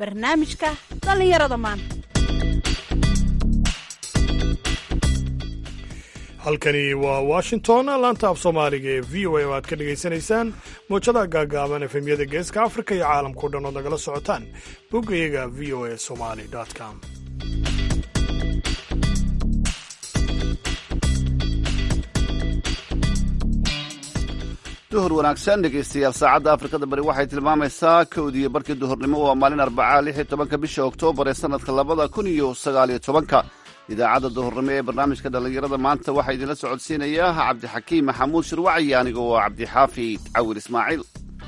barnaamijka dhallinyarada maanta halkani waa washington laanta af soomaaliga ee v o a oo aad ka dhagaysanaysaan mowjadaha gaagaaban efemyada geeska afrika iyo caalamkao dhan ood nagala socotaan boggayaga v o a somali com duhur wanaagsan dhegaystayaal saacadda afrikada bari waxay tilmaamaysaa kowdiiyo barkii duhurnimo waa maalin arbacaa lix iyo tobanka bisha oktoobar ee sanadka labada kun iyo sagaaliyo tobanka idaacadda duhurnimo ee barnaamijka dhallinyarada maanta waxaa idinla socodsiinayaa cabdixakiim maxamuud shirwaci aniga oo cabdixaafid cawil ismaaciil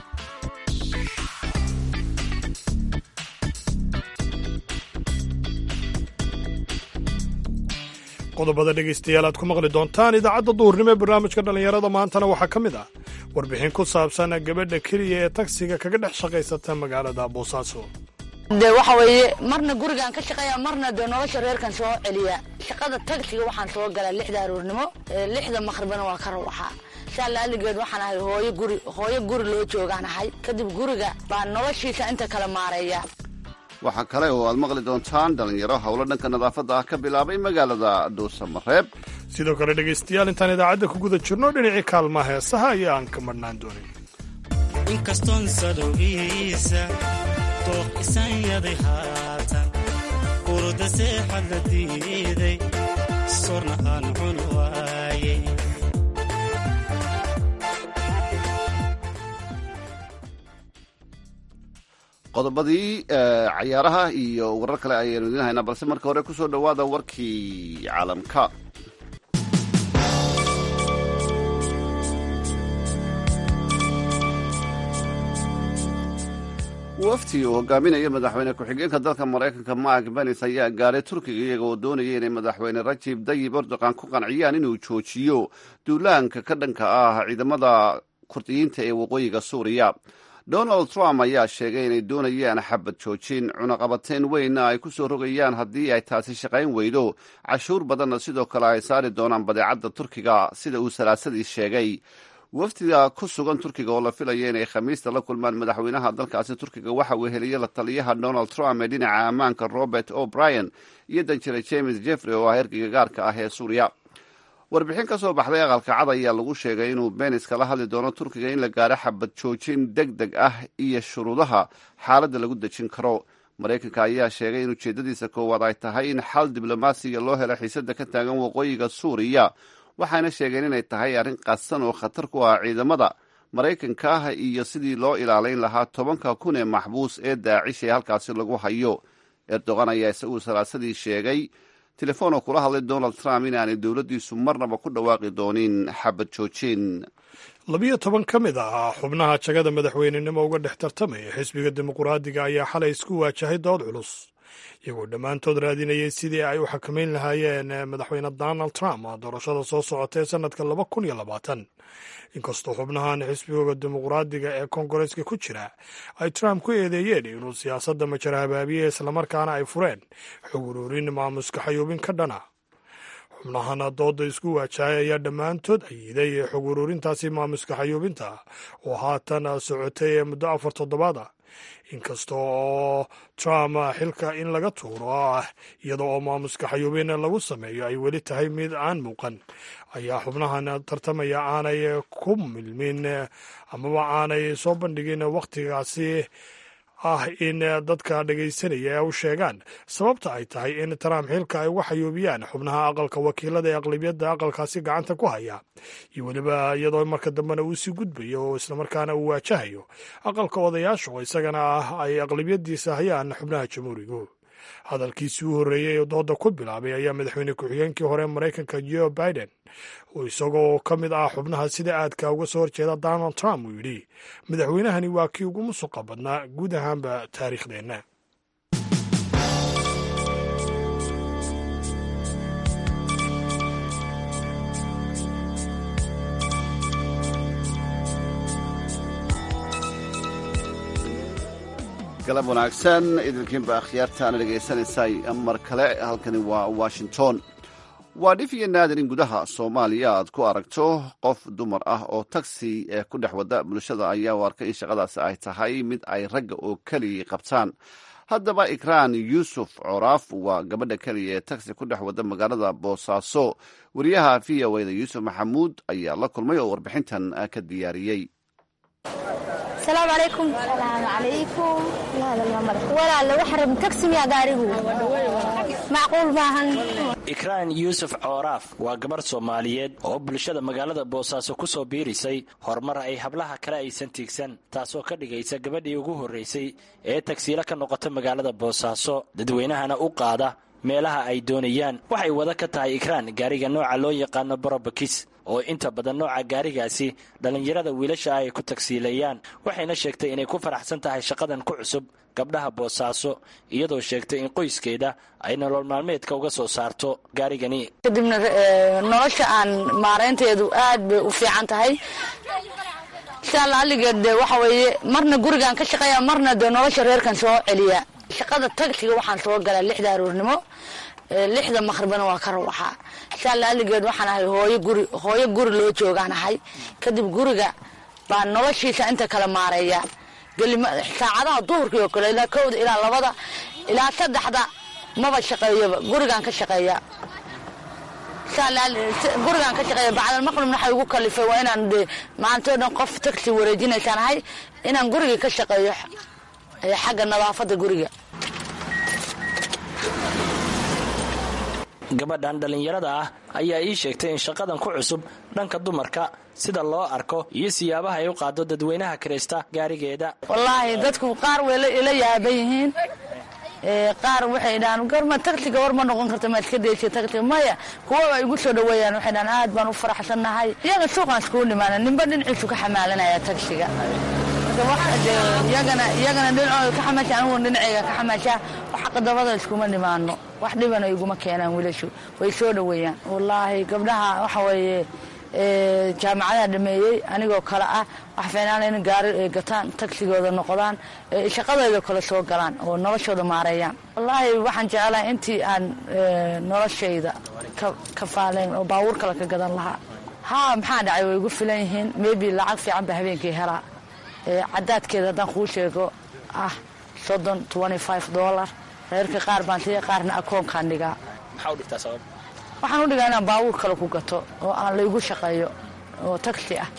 qodobada dhegaystayaal aad ku maqli doontaan idaacadda duhurnimo ee barnaamijka dhallinyarada maantana waxaa ka mid ah warbixin ku saabsan gabadha keliya ee tagsiga kaga dhex shaqaysata magaalada boosaaso de waxa weeye marna gurigaan ka shaqeeya marna dee nolosha reerkan soo celiya shaqada tagsiga waxaan soo galaa lixda aroornimo lixda maqribana waa ka rawaxaa saa laaligeed waxaan ahay hooyo guri hooyo guri loo joogaan ahay kadib guriga baa noloshiisa inta kala maareeya waxaa kale oo aad maqli doontaan dhallinyaro howlo dhanka nadaafadda ah ka bilaabay magaalada dhuusamareeb sidoo kale dhegaystayaal intaan idaacadda ku guda jirno dhinacii kaalmaha heesaha ayaan ka madhnaan doonin inkastoon sadowgiisa dooq isanyaday haatan urda seexad la diiday sorna aan cun waaye qodobadii cayaaraha iyo warar kale ayaanu idiin haynaa balse marka hore ku soo dhowaada warkii caalamka wafti uu hogaaminayo madaxweyne ku-xigeenka dalka maraykanka mark benis ayaa gaadhay turkiga iyaga oo doonaya inay madaxweyne rajib dayib erdogan ku qanciyaan inuu joojiyo duulaanka ka dhanka ah ciidamada kurdiyiinta ee waqooyiga suuriya donald trump ayaa sheegay inay doonayaan xabad joojin cunaqabateyn weynna ay ku soo rogayaan haddii ay taasi shaqayn weydo cashuur badanna sidoo kale ay saari doonaan badeecadda turkiga sida uu salaasadii sheegay wafdiga ku sugan turkiga oo la filaya inay khamiista la kulmaan madaxweynaha dalkaasi turkiga waxa uu heliyey la taliyaha donald trump ee dhinaca ammaanka robert o'brien iyo danjire james jeffrey oo ah ergeyga gaarka ah ee suuriya warbixin ka soo baxday aqalka cad ayaa lagu sheegay inuu benis kala hadli doono turkiga in la gaaro xabad joojin deg deg ah iyo shuruudaha xaaladda lagu dejin karo maraykanka ayaa sheegay in ujeeddadiisa koowaad ay tahay in xal diblomaasiga loo helo xiisadda ka taagan waqooyiga suuriya waxayna sheegeen inay tahay arrin qadsan oo khatar ku ah ciidamada maraykanka ah iyo sidii loo ilaalayn lahaa tobanka kun ee maxbuus ee daacish ee halkaasi lagu hayo erdogan ayaa isagu salaasadii sheegay telefoon oo kula hadlay donald trump inaanay dowladdiisu marnaba ku dhawaaqi doonin xabad joojin labiyo toban ka mid ah xubnaha jagada madaxweynenimo uga dhex tartamaya xisbiga dimuquraadiga ayaa xalay isku waajahay dood culus iyagoo dhammaantood raadinayay sidii ay u xakamayn lahaayeen madaxweyne donald trump doorashada soo socota ee sannadka laba kun iyo labaatan inkastoo xubnahan xisbigooda dimuquraadiga ee koongareeska ku jira ay trump ku eedeeyeen inuu siyaasadda majar habaabiye islamarkaana ay fureen xog ururin maamuska xayuubin ka dhana xubnahana dooda isku waajahay ayaa dhammaantood ayiday xog ururintaasi maamuska xayuubinta oo haatan socotay ee muddo afar toddobaad ah inkasta oo trump xilka in laga tuuro ah iyada oo maamuska xayuubin lagu sameeyo ay weli tahay mid aan muuqan ayaa xubnahan tartamaya aanay ku milmin amaba aanay soo bandhigin wakhtigaasi ah in dadka dhegaysanaya u sheegaan sababta ay tahay in trump xilka ay uga xayuubiyaan xubnaha aqalka wakiilada ee aqlabiyadda aqalkaasi gacanta ku haya iyo weliba iyadoo marka dambena uu sii gudbayo oo islamarkaana uu waajahayo aqalka odayaasha oo isagana ah ay aqlabiyadiisa hayaan xubnaha jamhuurigu hadalkiisii u horreeyey oo dooda ku bilaabay ayaa madaxweyne ku-xigeenkii hore maraykanka joe biden oo isagoo ka mid ah xubnaha sida aadka uga soo horjeeda donald trump uu yidhi madaxweynahani waa kii ugu musuqa badnaa guud ahaanba taariikhdeenna galab wanaagsan idinkiinba akhyaartaana dhegaysanaysay mar kale halkani waa washington waa dhif iyo naadir in gudaha soomaaliya aad ku aragto qof dumar ah oo tagsi ku dhex wada bulshada ayaa u arkay in shaqadaasi ay tahay mid ay ragga oo keligii qabtaan haddaba ikraan yuusuf coraaf waa gabadha keliya ee taxi ku dhex wada magaalada boosaaso wariyaha v o eda yuusuf maxamuud ayaa la kulmay oo warbixintan ka diyaariyey salaamu calaykum salaamu calaykum walaale waxa rab taxi miyaa gaarigu macquul maahan ikraan yuusuf cooraaf waa gabarh soomaaliyeed oo bulshada magaalada boosaaso ku soo biirisay horumar ay hablaha kale aysan tiigsan taasoo ka dhigaysa gabadhii ugu horraysay ee tagsiilo ka noqota magaalada boosaaso dadweynahana u qaada meelaha ay doonayaan waxay wada ka tahay ikraan gaariga nooca loo yaqaano barobakis oo inta badan nooca gaarigaasi dhallinyarada wiilasha ah ay ku tagsiilayaan waxayna sheegtay inay ku faraxsan tahay shaqadan ku cusub gabdhaha boosaaso iyadoo sheegtay in qoyskeeda ay nolol maalmeedka uga soo saarto gaarigani kadibna nolosha aan maareynteedu aad bay u fiican tahay sidaa laaligeed de waxa weeye marna gurigaan ka shaqeeya marna dee nolosha reerkan soo celiya shaqada tagsiga waxaan soo galaa lixda aroornimo lixda maqribana waa ka rawaxaa sidaa laaligeed waxaan ahay hooyo guri hooyo guri loo joogaan ahay kadib guriga baa noloshiisa inta kala maareeya saacadaha duhurkii oo kale ilaa kowda ilaa labada ilaa saddexda maba shaqeeyaba gurigaan ka shaqeeya gurigaan ka shaqeeya bacdalmaqribna waxay ugu kalifay waa inaan de maantoo dhan qof tagsi wareejinaysaan ahay inaan gurigii ka shaqeeyo xagga nadaafadda guriga gabadhan dhallinyarada ah ayaa ii sheegtay in shaqadan ku cusub dhanka dumarka sida loo arko iyo siyaabaha ay u qaado dadweynaha kiraysta gaarigeeda wallaahi dadku qaar way ila yaaban yihiin qaar waxay dhahaan gorma tagsiga war ma noqon karta maad iska daysa tagsiga maya kuwa ay igu soo dhaweeyaan waxay dhahaan aad baan u faraxsannahay iyaga suuqaan iskugu dhimaana ninba dhinaciisu ka xamaalanaya tagsiga iyagana iyagana dhinacooda ka xamaasha anigu dhinacayga ka xamaasha wax qadabada iskuma dhimaano wax dhibana iguma keenaan wiilashu way soo dhaweeyaan wallaahi gabdhaha waxa weeye jaamacadaha dhameeyey anigoo kale ah wax fiinaan in gaari ay gataan tagsigooda noqdaan shaqadooda kale soo galaan oo noloshooda maareeyaan wallaahi waxaan jeclahay intii aan noloshayda ka faaleyn oo baabuur kale ka gadan lahaa haa maxaa dhacay way igu filan yihiin maybe lacag fiican ba habeenkii helaa cadaadkeeda haddaan kuu sheego ah soddon twenty five dollar reerka qaar baan siiya qaarna akoonkaan dhigaa waxaan u dhigaa inaan baabuur kale ku gato oo aan laygu shaqeeyo oo tagsi ah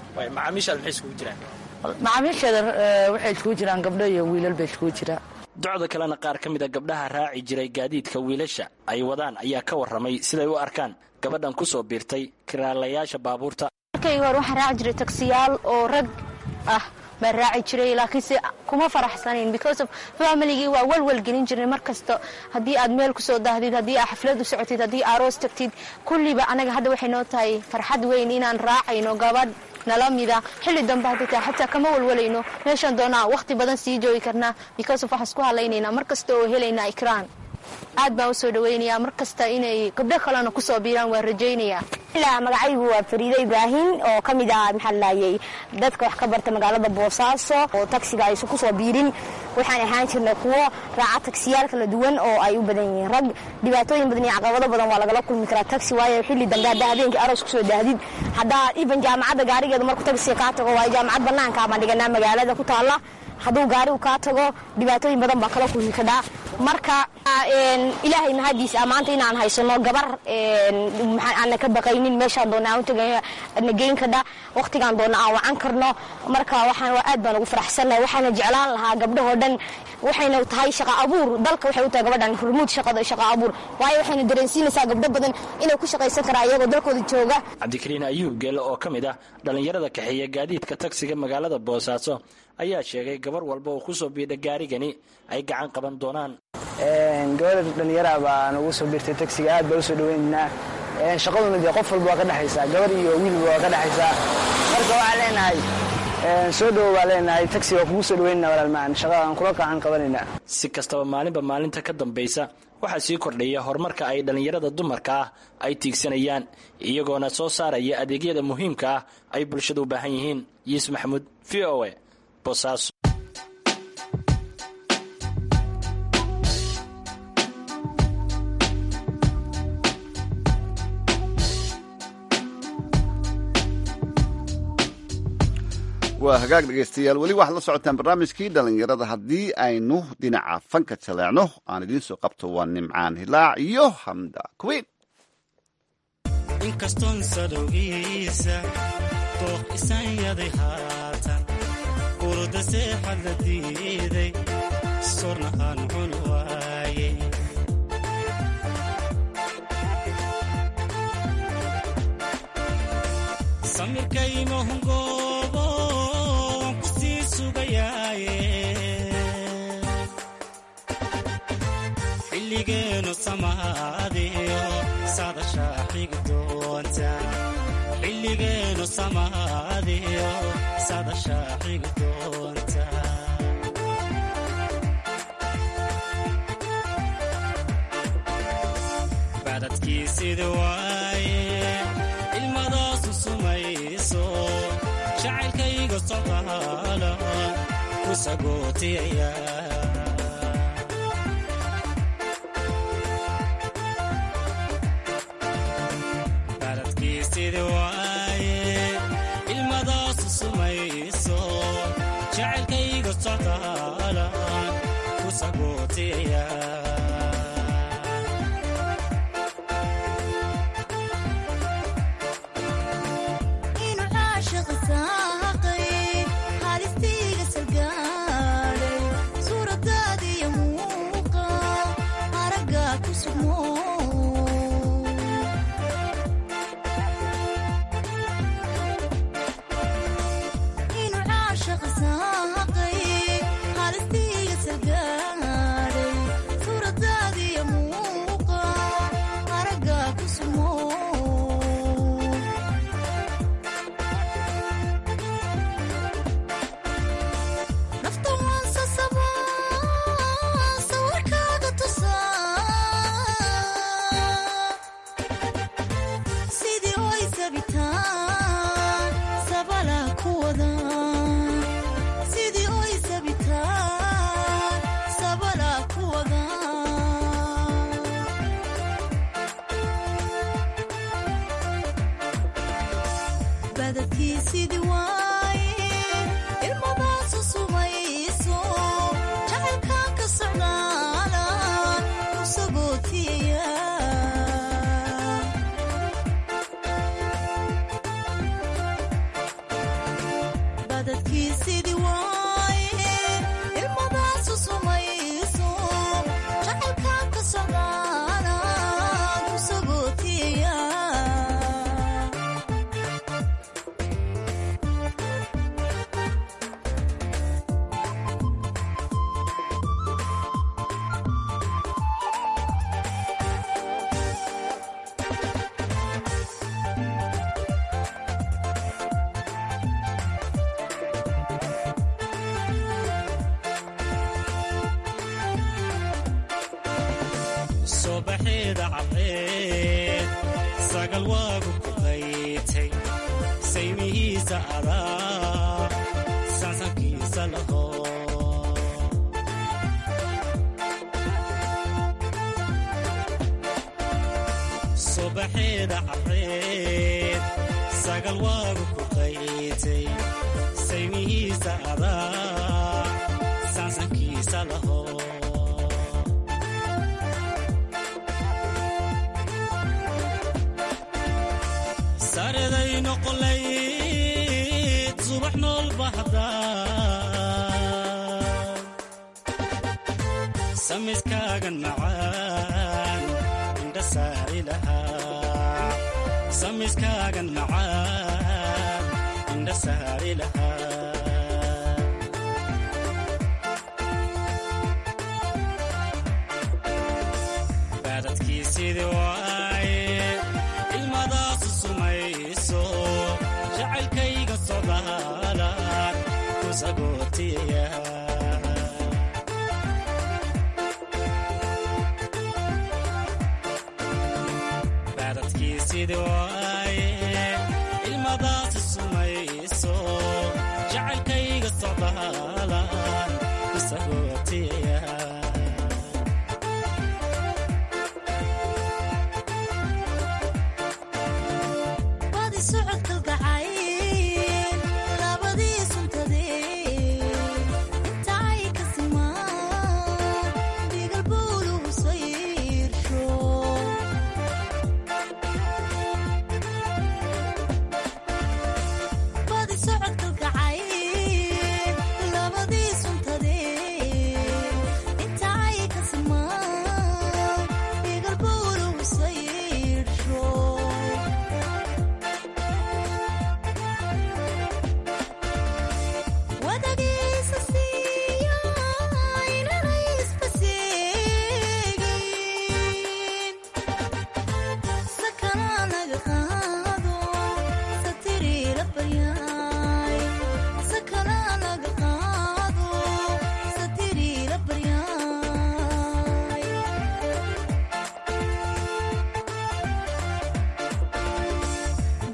macaamiisheeda waxay iskugu jiraan gabdho iyo wiilal bay iskugu jiraan docda kalena qaar ka mida gabdhaha raaci jiray gaadiidka wiilasha ay wadaan ayaa ka warramay siday u arkaan gabadhan ku soo biirtay kiraalayaasha baabuurta markayga hore waxaan raaci jiray tagsiyaal oo rag ah baan raaci jiray laakiinse kuma faraxsanayn because of familigii waa walwal gelin jirnay mar kasta haddii aad meel kusoo daahdid haddii aad xaflad u socotid haddii aroos tagtid kulliba anaga hadda waxay noo tahay farxad weyn inaan raacayno gabadh nala mida xilli dambe hadda taa xataa kama walwalayno meeshaan doonaa wakhti badan sii joogi karnaa because of waxaan isku hadlaynaynaa mar kasta oo helaynaa ikraan aad baan u soo dhawaynayaa mar kasta inay gabdho kalena kusoo biiraan waan rajaynayaa magacaygu waa fariide ibraahim oo ka mid ah maxaa laayay dadka wax ka barta magaalada boosaaso oo tagsiga aysan kusoo biirin waxaan ahaan jirnay kuwo raaca tagsiyaal kala duwan oo ay u badan yihiin rag dhibaatooyin badan iyo caqabado badan waa lagala kulmi karaa tagsi waayo xilli dambe haddaa habeenkii aroos kusoo daahdid haddaa iban jaamacadda gaarigeedu markuu tagsiga kaa tago waayo jaamacad banaanka baan dhiganaa magaalada ku taalla hadduu gaarigu kaa tago dhibaatooyin badan baa kala kulmi kadhaa marka ilaahay mahadiis ah maanta inaan haysano gabar aanna ka baqaynin meeshaan doona aan utagana geyn kadha wakhtigaan doona aan wacan karno marka waxaan aad baan ugu faraxsannahay waxaana jeclaan lahaa gabdhahoo dhan waxayna tahay shaqa abuur dalka waxay u tahay gabadhan hormuud shaqada shaqa abuur waayo waxayna dareensiinaysaa gabdho badan inay ku shaqaysan karaan iyagoo dalkooda jooga cabdikariin ayuub geelle oo ka mid ah dhallinyarada kaxeeya gaadiidka tagsiga magaalada boosaaso ayaa sheegay gabar walba oo ku soo biidha gaarigani ay gacan qaban doonaan gabadha dhallinyara baa nagu soo biirtay tagsiga aad baa usoo dhaweynaynaa shaqaduna dee qof walba waa ka dhexaysaa gabar iyo wiilba waa ka dhexaysaa marka waxaan leenahay soo dhowo baa leenahay tagsiga waa kugu soo dhaweynana walaalmaan shaqada aan kula gacan qabanaynaa si kastaba maalinba maalinta ka dambaysa waxaa sii kordhaya horumarka ay dhallinyarada dumarka ah ay tiigsanayaan iyagoona soo saaraya adeegyada muhiimka ah ay bulshada u baahan yihiin yiis maxamuud v o a bosaaso waa hagaag dhegaystayaal weli waxaad la socotaan barnaamijkii dhallinyarada haddii aynu dhinaca fanka jaleecno aan idiin soo qabto waa nimcaan hilaac iyo hamda kuwiin inkastoon sadowgiisa dooq isanyaday haatan urda seexad la diiday sorna aan cun waaye samirkaymahungoobo waan ku sii sugayaaye xilligeenu samaadiyo sadashaa xigi doonta xilligeenu samaadiyo sadashaa xigi doonta bacdadkii sida waaye ilmadaasu sumayso jacaylkayga socdaala ku sagootiyaya baladkiisidi waaye ilmadaasu sumayso jacaylkayga socdaala ku sagootiyaya sobaxeeda cadceed sagal waagu ku qaytay saymihiisa adaa sansankiisa laho sobaxeeda cadceed sagal waagu ku qaytay saymihiisa adaa sansankiisa laho sareday noqolayd subax nool bahda samiskaagan macaan indha saari lahaa samiskaagan macaan indha saari lahaa baadadkiisidii waaye ilmadaasu sumayso jacaylkayga socdaalaan ku sagootiyaya baadadkiisidii waaye ilmadaasu sumayso jacaylkayga socdaalaan ku sagootiyaya badi socodka gacay labadii sunta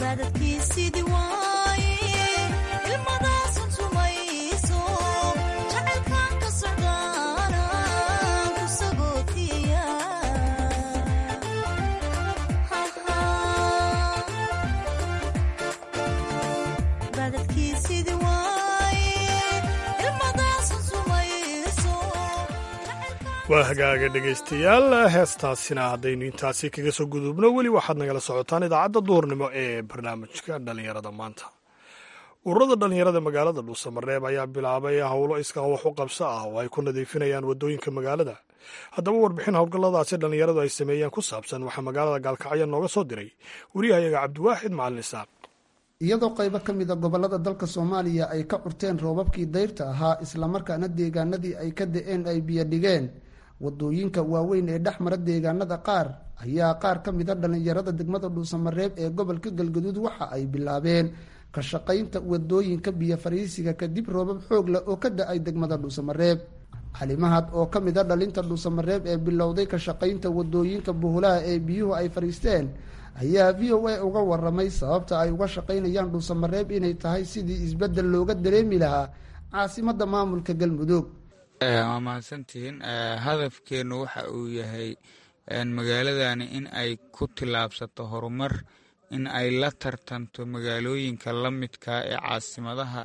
waa hagaaga dhegaystayaal heestaasina haddaynu intaasi kaga soo gudubno weli waxaad nagala socotaan idaacadda duurnimo ee barnaamijka dhallinyarada maanta ururada dhallinyarada magaalada dhuusamareeb ayaa bilaabay howlo iskaa wax u qabso ah oo ay ku nadiifinayaan waddooyinka magaalada haddaba warbixin howlgalladaasi dhallinyaradu ay sameeyeen ku saabsan waxaa magaalada gaalkacyo nooga soo diray wariyahayaga cabdiwaaxid macalin isaaq iyadoo qaybo ka mid a gobollada dalka soomaaliya ay ka curteen roobabkii dayrta ahaa islamarkaana deegaanadii ay ka da-een ay biyo dhigeen wadooyinka waaweyn ee dhex mara deegaanada qaar ayaa qaar ka mid a dhallinyarada degmada dhuusamareeb ee gobolka galgaduud waxa ay bilaabeen ka shaqaynta wadooyinka biyo fariisiga kadib roobab xoog leh oo ka da-ay degmada dhuusamareeb xalimahad oo ka mid a dhalinta dhuusamareeb ee bilowday ka shaqaynta wadooyinka buhulaha ee biyuhu ay fadhiisteen ayaa v o a uga waramay sababta ay uga shaqaynayaan dhuusamareeb inay tahay sidii isbeddel looga dareemi lahaa caasimadda maamulka galmudug waa mahadsantihiin hadafkeennu waxa uu yahay magaaladani in ay ku tillaabsato horumar in ay la tartanto magaalooyinka la midka ee caasimadaha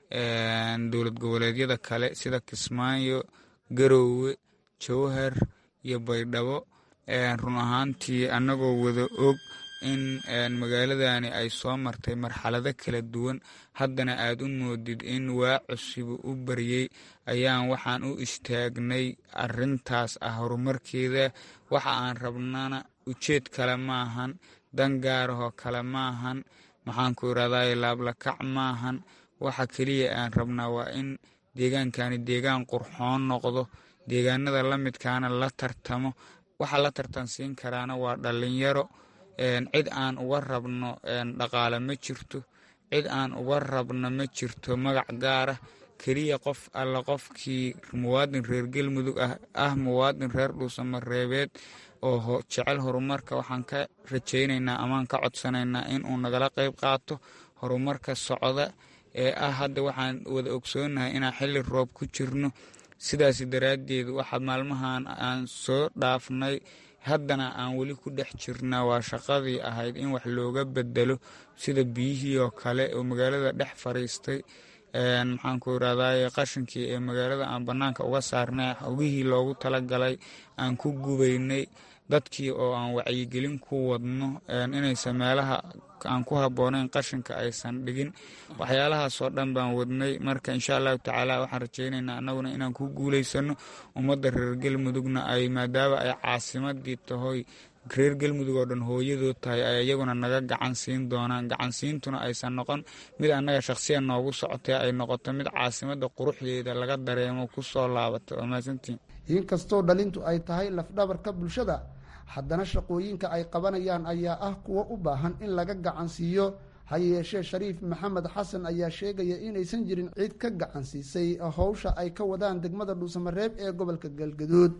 dowlad goboleedyada kale sida kismaayo garoowe jowhar iyo baydhabo run ahaantii annagoo wada og in magaaladani ay soo martay marxalado kala duwan haddana aad u moodid in waa cusubu u baryey ayaan waxaan u istaagnay arintaas ah horumarkeeda waxa aan rabnana ujeed kale maahan dan gaarahoo kale maahan maxaanku irahday laablakac maahan waxa keliya aan rabnaa waa in deegaankani deegaan qurxoon noqdo deegaanada la midkaana la tartamo waxa la tartansiin karaana waa dhallinyaro cid aan uga rabno dhaqaale ma jirto cid aan uga rabno ma jirto magac gaara keliya qof alla qofkii muwaadin reer galmudug ah muwaadin reer dhuusamareebeed oo jecel horumarka waxaan ka rajaynaynaa amaan ka codsanaynaa inuu nagala qayb qaato horumarka socda ee ah hadda waxaan wada ogsoonahay inaan xilli roob ku jirno sidaas daraaddeed waxa maalmahan aan soo dhaafnay haddana aan weli ku dhex jirnaa waa shaqadii ahayd in wax looga bedelo sida biyihii oo kale oo magaalada dhex fariistay maxaanku irahday qashinkii ee magaalada aan bannaanka uga saarnay hogihii loogu talagalay aan ku gubaynay dadkii oo aan wacyigelin ku wadno inaysan meelaha aan ku habboonayn qashinka aysan dhigin waxyaalahaasoo dhan baan wadnay marka insha allahu tacaala waxaan rajaynaynaa annaguna inaan ku guulaysano ummadda reer galmudugna ay maadaama ay caasimadii tahoy reer galmudug oo dhan hooyadood tahay ay iyaguna naga gacan siin doonaan gacansiintuna aysan noqon mid annaga shakhsiyan noogu socotay ay noqoto mid caasimadda quruxdeeda laga dareemo ku soo laabata waa mahadsantiin inkastoo dhalintu ay tahay lafdhabarka bulshada haddana shaqooyinka ay qabanayaan ayaa ah kuwo u baahan in laga gacan siiyo ha yeeshee shariif maxamed xasan ayaa sheegaya inaysan jirin cid ka gacan siisay howsha ay ka wadaan degmada dhuusamareeb ee gobolka galgaduud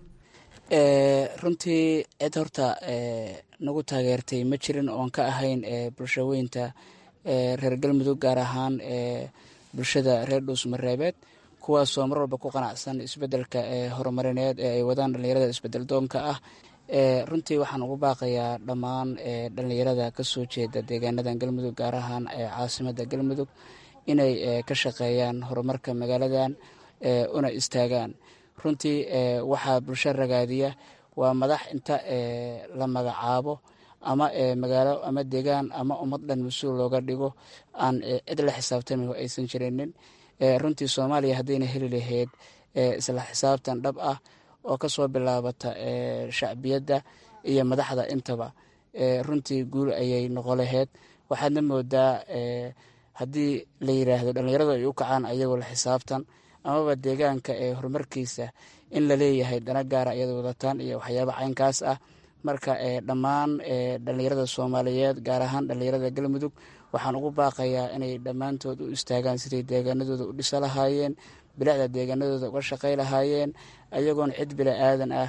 runtii cid horta nagu taageertay ma jirin oon ka ahayn bulshaweynta reer galmudug gaar ahaan bulshada reer dhuusmareebeed kuwaasoo mar walba ku qanacsan isbedelka horumarineed ee ay wadaan dhallinyarada isbedel doonka ah runtii waxaan ugu baaqayaa dhammaan dhallinyarada kasoo jeeda deegaanadan galmudug gaar ahaan caasimada galmudug inay ka shaqeeyaan horumarka magaaladan una istaagaan runtii waxaa bulsho ragaadiya waa madax inta la magacaabo ama magaalo ama deegaan ama ummad dhan mas-uul looga dhigo aan cid la xisaabtami aysan jirinin runtii soomaaliya haddayna heli lahayd isla xisaabtan dhab ah oo kasoo bilaabata shacbiyadda iyo madaxda intaba runtii guul ayay noqon lahayd waxaadna moodaa haddii la yiraahdo dhallinyaradu ay u kacaan ayagoo la xisaabtan amaba deegaanka ee horumarkiisa in la leeyahay dana gaara iyada wadataan iyo waxyaaba caynkaas ah marka dhammaan dhallinyarada soomaaliyeed gaar ahaan dhallinyarada galmudug waxaan ugu baaqayaa inay dhammaantood u istaagaan siday deegaanadooda u dhisa lahaayeen bilicda deegaanadooda uga shaqay lahaayeen ayagoon cid bila aadan ah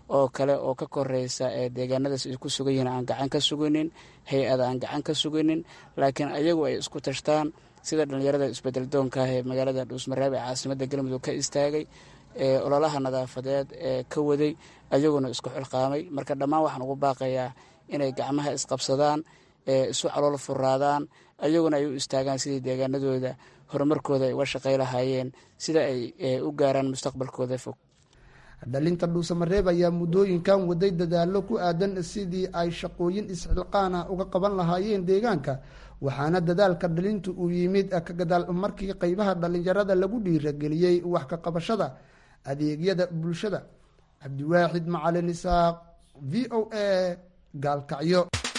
oo kale oo ka koreysa ee deegaanadaas ay ku sugan yihiin aan gacan ka suginin hay-ada aan gacan ka suginin laakiin ayagu ay isku tashtaan sida dhallinyarada isbedel doonka ah ee magaalada dhuusmareeb ee caasimadda galmudug ka istaagay ee ololaha nadaafadeed ee ka waday ayaguna isku xilqaamay marka dhammaan waxaan ugu baaqayaa inay gacmaha isqabsadaan ee isu calool furaadaan ayaguna ay u istaagaan sidii deegaanadooda horumarkooda ay uga shaqay lahaayeen sida ay u gaaraan mustaqbalkooda fog dhalinta dhuusamareeb ayaa muddooyinkan waday dadaallo ku aadan sidii ay shaqooyin isxilqaan ah uga qaban lahaayeen deegaanka waxaana dadaalka dhalintu uu yimid ka gadaal markii qeybaha dhallinyarada lagu dhiirageliyey wax ka qabashada adeegyada bulshada cabdiwaaxid macalin isaaq v o a gaalkacyo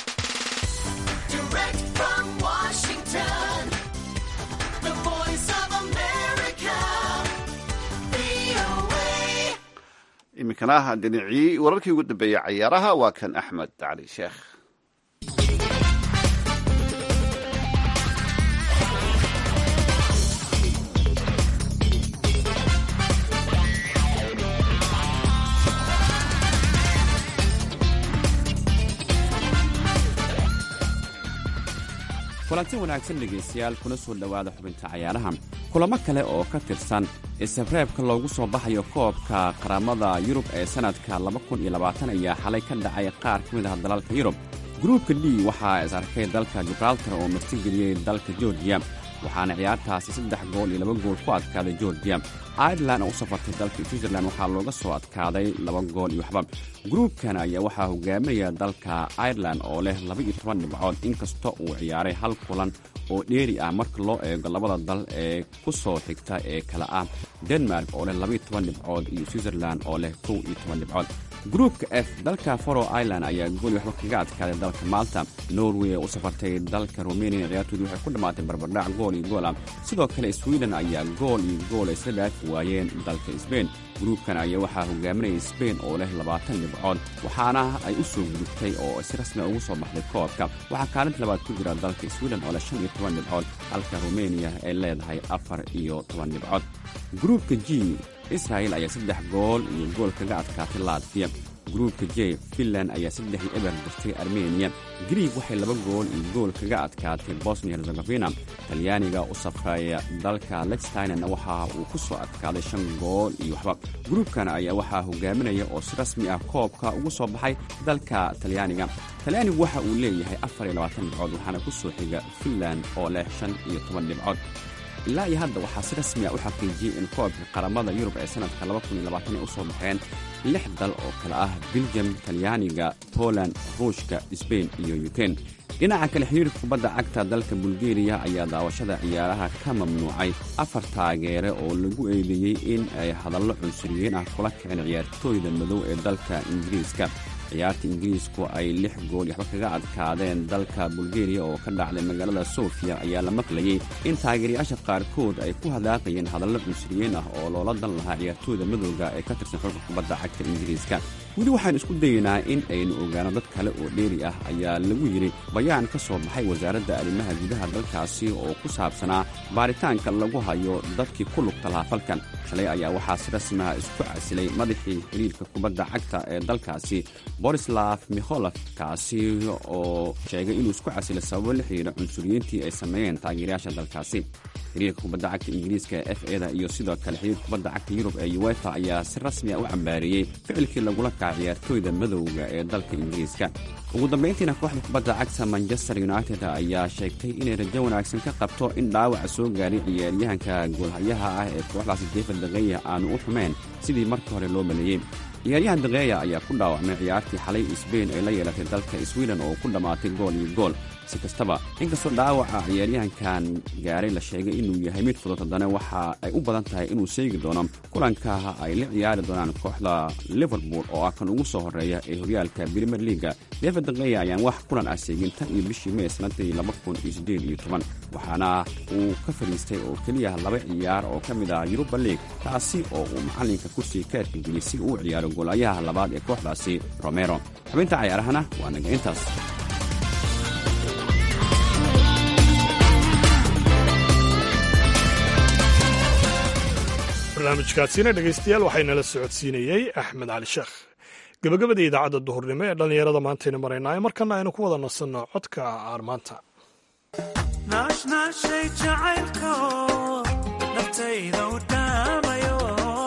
iminkana dhinacii wararkii ugu dambeeyey cayaaraha waa kan axmed cali sheekh kulanti wanaagsan dhegaystayaal kuna soo dhowaada xubinta cayaaraha kulamo kale oo ka tirsan isabreebka loogu soo baxayo koobka qaramada yurub ee sannadka ayaa xalay ka dhacay qaar ka mid ah dalalka yurub gruubka d waxaa is arkay dalka gibraltar oo martigeliyey dalka georgiya waxaana ciyaartaasi saddex gool iyo laba gool ku adkaaday georgiya irelan oo u safartay dalka switzerland waxaa looga soo adkaaday laba gool iyo waxba gruubkan ayaa waxaa hogaaminaya dalka irelan oo leh laba iyo toban dhibcood inkasta uu ciyaaray hal kulan oo dheeri ah marka loo eego labada dal ee ku soo xigta ee kale ah denmark oo leh labaiyo toban dhibcood iyo switzerland oo leh kow iyo toban dhibcood gruubka f dalka faro ireland ayaa gool waxba kaga adkaaday dalka malta norway ee u safartay dalka rumeniya ciyaartoodu waxay ku dhammaatay barbardhac gool iyo gool ah sidoo kale sweden ayaa gool iyo gool isla dhaafi waayeen dalka sbain gruubkan ayaa waxaa hogaaminaya sbain oo leh labaatan dhibcood waxaana ay u soo gudubtay oo si rasmi ugu soo baxday koobka waxaa kaalinta labaad ku jira dalka sweden oo leh shan iyo toban dhibcood halka rumeniya ay leedahay afar iyo toban dhibcood gruubka g israel ayaa saddex gool iyo gool kaga adkaatay latfiya gruubka j finland ayaa saddex iyo eber dirtay armeniya griig waxay laba gool iyo gool kaga adkaatay bosnia herzegovina talyaaniga u safraya dalka lextinena waxa uu ku soo adkaaday shan gool iyo waxba gruubkan ayaa waxaa hogaaminaya oo si rasmi ah koobka ugu soo baxay dalka talyaaniga talyaanigu waxa uu leeyahay afar iyo labaatan dhibcood waxaana ku soo xiga finland oo leh shan iyo toban dhibcood ilaa iyo hadda waxaa si rasmi a u xaqiijiyey in koobka qaramada yurub ee sannadka ay u soo baxeen lix dal oo kale ah biljam talyaaniga poland ruushka sbain iyo yukrain dhinaca kale xiriirka kubadda cagta dalka bulgeriya ayaa daawashada ciyaaraha ka mamnuucay afar taageere oo lagu eedeeyey in ay hadallo cunsuriyiin ah kula kiceen ciyaartooyda madow ee dalka ingiriiska ciyaarta ingiriisku ay lix gool waxba kaga adkaadeen dalka bulgeriya oo ka dhacday magaalada sofiya ayaa la maqlayey in taageerayaasha qaarkood ay ku hadaaqayeen hadallo cunsuriyiin ah oo loola dan lahaa ciyaartooyda madowga ee ka tirsan xulka kubadda cagta ingiriiska weli waxaan isku dayeynaa in aynu ogaano dad kale oo dheeri ah ayaa lagu yidhi bayaan ka soo baxay wasaaradda arrimaha gudaha dalkaasi oo ku saabsanaa baaritaanka lagu hayo dadkii ku lugta lahaa falkan shalay ayaa waxaa si rasmiha isku casilay madaxii xiriirka kubadda cagta ee dalkaasi borislav mikholov kaasi oo sheegay inuu isku casilay sababo la xidhiira cunsuriyiintii ay sameeyeen taageerayaasha dalkaasi xiriirka kubadda cagta ingiriiska ee f eda iyo sidoo kale xiriirka kubadda cagta yurub ee uefa ayaa si rasmi a u cambaareeyey ficilkii lagula kaca ciyaartooyda madowga ee dalka ingiriiska ugu dambayntiina kooxda kubadda cagta manchester united ayaa sheegtay inay rajo wanaagsan ka qabto in dhaawaca soo gaaray ciyaaryahanka goolhayaha ah ee kooxdaasi david dakeya aanu u xumeyn sidii markii hore loo maleeyey ciyaaryahan dakeya ayaa ku dhaawacmay ciyaartii xalay sbain ay la yeelatay dalka sweden oo ku dhammaatay gool iyo gool si kastaba inkastoo dhaawaca ciyaaryahankan gaaray la sheegay inuu yahay mid fudud haddana waxa ay u badan tahay inuu seegi doono kulanka ay la ciyaari doonaan kooxda liverpool oo ah kan ugu soo horeeya ee horyaalka brimer leaga david dakeya ayaan wax kulan ah seegin tan iyo bishii mey sanadii waxaana uu ka fadhiistay oo keliya laba ciyaar oo ka mid ah yuruba league taasi oo uu macalinka kursiga ka erkageliyey si uu u ciyaaro goolayaha labaad ee kooxdaasi romero xubinta cayaarahana waa naga intaas barnaamijkaasina dhegaystayaal waxaynala socodsiinayey axmed cali sheekh gabagabada idaacadda duhurnimo ee dhallinyarada maantaynu maraynaa markana aynu ku wada nasanno codka aarmaanta naashnaashay jacaylko naftayda u dhaamayo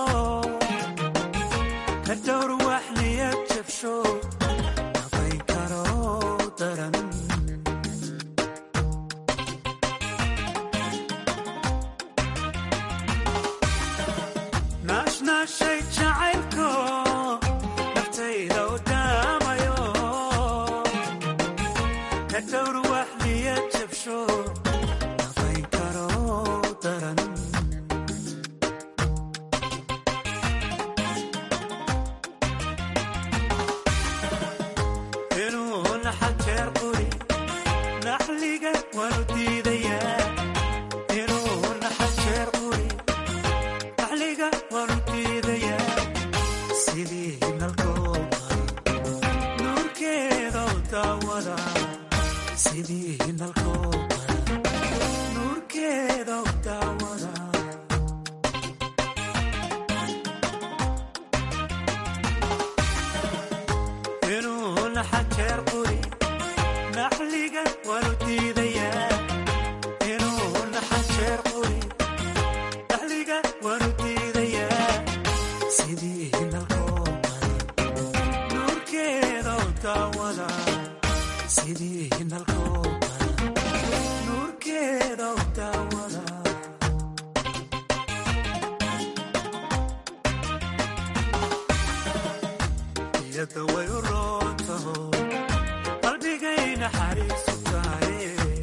ka dhowr wax niyad jabsho nabayn karo daran naashnaashay jacaylko naftayda u dhaamayo ka dhowr wax niyad jabsho nabayn karo daran inuu naxal jeer quri naxliga waanu diidayaa inuu naxal jeer quri naxliga waanu diidayaa sidii nalkooda nuurkeeda u daawada sidii nalkooda nuurkeeda u daawada inuu naxal jeer quri naxliga waanu diidayaa inuu naxal jeer quri naxliga waanu diidayaa sidii nalkooda nuurkeeda u daawada sidii nalkooda nuurkeeda u daawada iyada way u roontaho qalbigay naxariisu tahay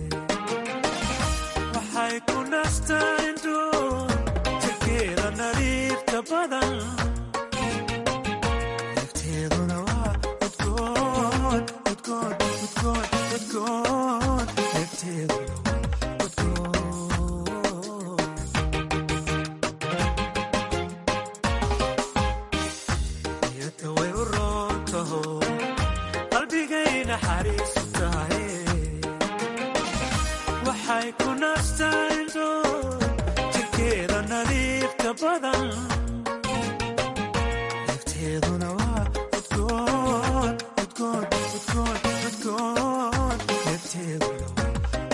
waxay ku nastaan indhoon jirkeeda nadiifta badan nafteeduna waa udgoon udgoon udgoon udgoon nafteeduna waa udgoon iyada way u roontaho qalbigay naxariisu tahay waxay ku nastaan indhoon jirkeeda nadiifta badan nafteeduna waa udgoon udgoon udgoon udgoon nafteeduna waa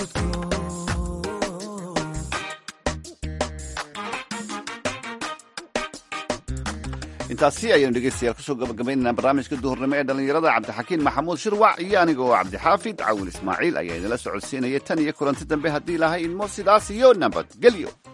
udgoon intaasi ayaynu dhegeystayaal kusoo gabagabaynaynaa barnaamijka duhurnimo ee dhallinyarada cabdixakiin maxamuud shirwac iyo aniga oo cabdixaafid cawil ismaaciil ayaa idinla socodsiinaya tan iyo kulanti dambe haddii lahay idmo sidaas iyo nabadgelyo